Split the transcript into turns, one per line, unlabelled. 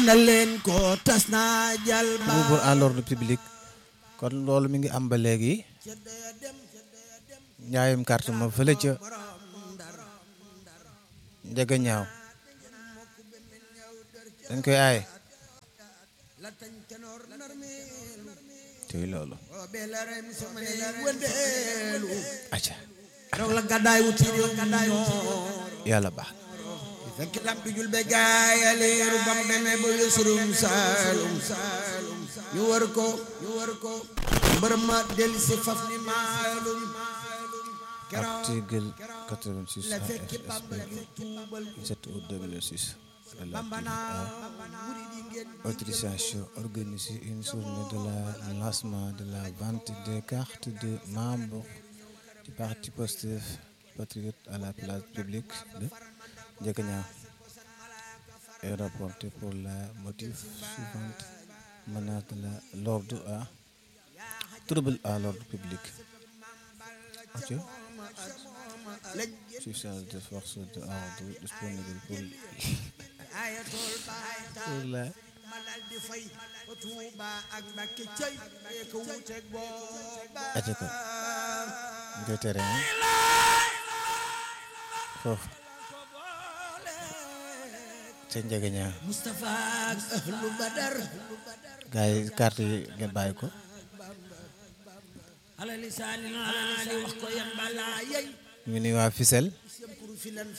ana leen ko tas naa jal ba
trouble à l'ordre public kon loolu mi ngi am ba léegi njaayum carte ma fële ca njëga ñaaw dañ koy aaye tey loolu acca
keroog la gàddaay wuti réew gàddaay wuti
yàlla baax
fekk lam tujul be gaaya leeru bam demee ba yësurum saalum ñu wër ko ñu wër ko mbër ma del si faf ni maalum keroog
article 86
la fekk
AFSP
Bamba di tuubal
7 août 2006
Bamba
relative
naa
à
murid yi ngeen
autorisation organiser une journée de la lancement de la vente des cartes de membres du parti Pastef patriote à la place publique de Ndiaganiao est rapporté pour la motif suivante menace de la l'ordre à trouble à l'ordre public ok puissance de force de ordre disponible pour
ayatul baay
pour la
ma dal di fay ba Tuuba ak Mbàkke cey bee ko wuteeg booba
aca ko ñu koy tere ah foofu ca Ndiaganiao
Moustapha ak ahlu Badar
gars yi carte yi ngeen bàyyi ko
ala lisaani ali wax ko yan balaa yey
ñu ngi nuyu waa Fissel
sem kuru filan